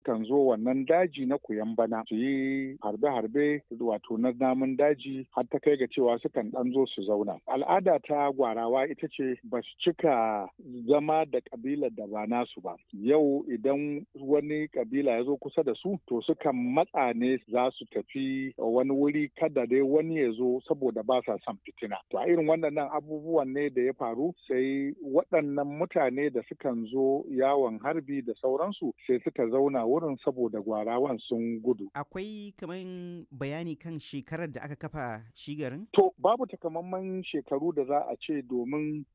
sukan zo wannan daji na kuyan bana su yi harbe-harbe wato na namun daji har ta kai ga cewa sukan ɗan zo su zauna. Al'ada ta gwarawa ita ce ba su cika zama da ƙabilar da ba nasu ba. Yau idan wani ƙabila ya zo kusa da su to sukan matsa ne za su tafi wani wuri kada dai wani ya zo saboda ba sa son fitina. To a irin waɗannan abubuwan ne da ya faru sai waɗannan mutane da sukan zo yawon harbi da sauransu sai suka zauna wurin saboda gwarawan sun gudu. Akwai kamar bayani kan shekarar da aka kafa shi garin? To babu takamaiman shekaru da za a ce domin